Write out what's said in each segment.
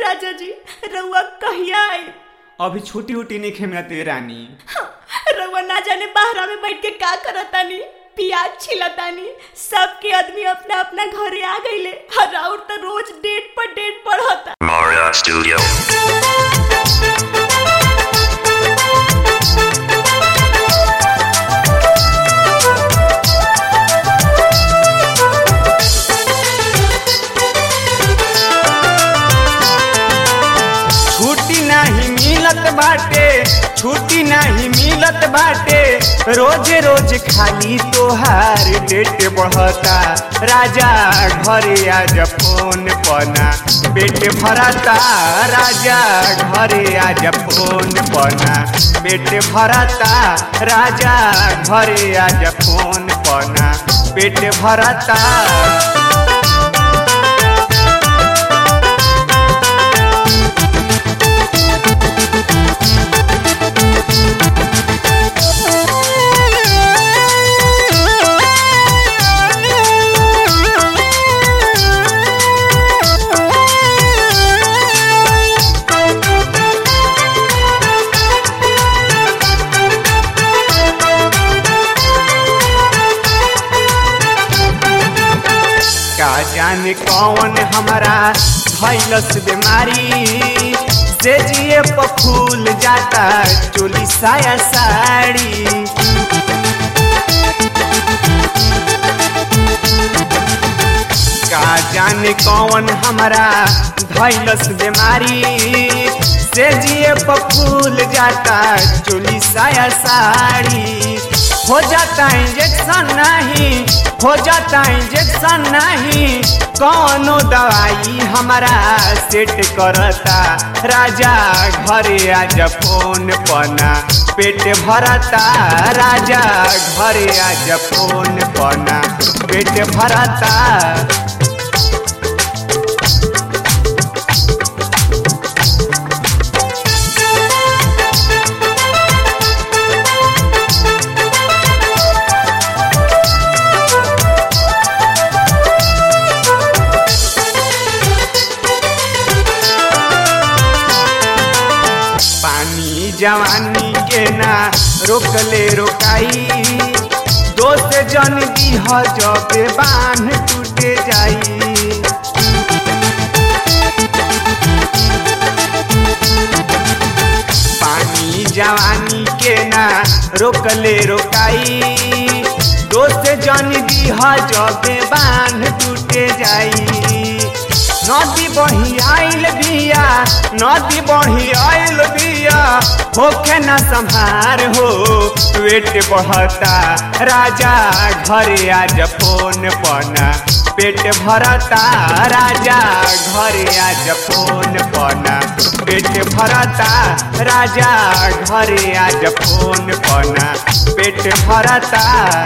राजा जी रउआ कहिया आई अभी छुट्टी उटी नहीं खेमते रानी रउआ ना जाने बाहरा में बैठ के का करतानी प्याज छिलतानी सबके आदमी अपना अपना घरे आ गईले और और तो रोज डेट पर डेट बढ़ता Mara Studio. छुट्टी नहीं मिलत बाटे छुट्टी नहीं मिलत बाटे रोज रोज खाली तोहार डेट बढ़ता राजा घरे आज फोन पना पेट भरता राजा घरे आज फोन पना पेट भरता राजा घरे आज फोन पना पेट भरता का जाने कौन हमारा भैलस बीमारी से जिए पफूल जाता चोली साया साड़ी का जाने कौन हमारा भैलस बीमारी से जिए पफूल जाता चोली साया साड़ी हो जाता इंजेक्शन नहीं हो जाता इंजेक्शन नहीं कौनो दवाई हमारा सेट करता राजा घरे आज फोन पना पेट भरता राजा घरे आज फोन पना पेट भरता पानी जवानी के ना रोकले रोकाई दोस्त जन दीह जब बांध टूटे जाई पानी जवानी के ना रोकले रोकाई दोस्त जन दीह जब बांध टूटे जाई नदी बही आइल बिया नदी बही आइल बिया होखे न संभार हो पेट बढ़ता राजा घरे आज फोन पना पेट भरता राजा घरे आज फोन पना पेट भरता राजा घरे आज फोन पना पेट भरता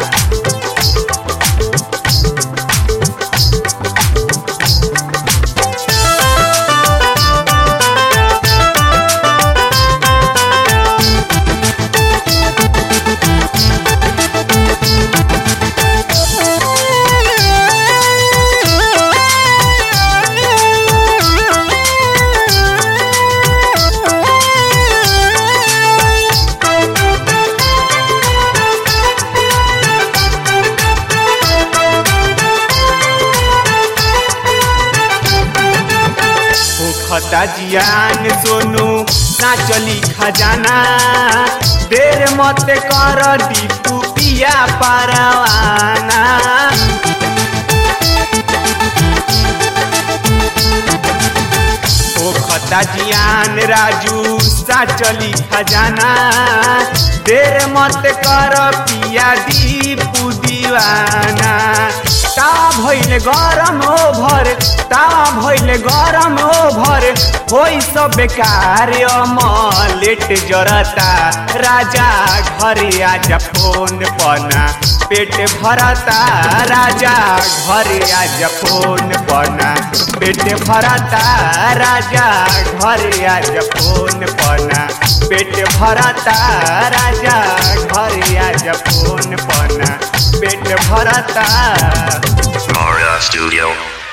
खता जियान सोनू ना चली खजाना देर मत कर दीपू पिया परवाना ओ खता जियान राजू सा चली खजाना देर मत कर पिया दीपू दीवाना ता भइल गरम ओभर ता भइल गरम ओभर होई सब बेकार अमलेट जरता राजा घरे आज फोन पना पेट भरता राजा घरे आज फोन पना पेट भरता राजा घरे आज फोन पना पेट भरता राजा घरे आज फोन पना पेट भरता Mara Studio.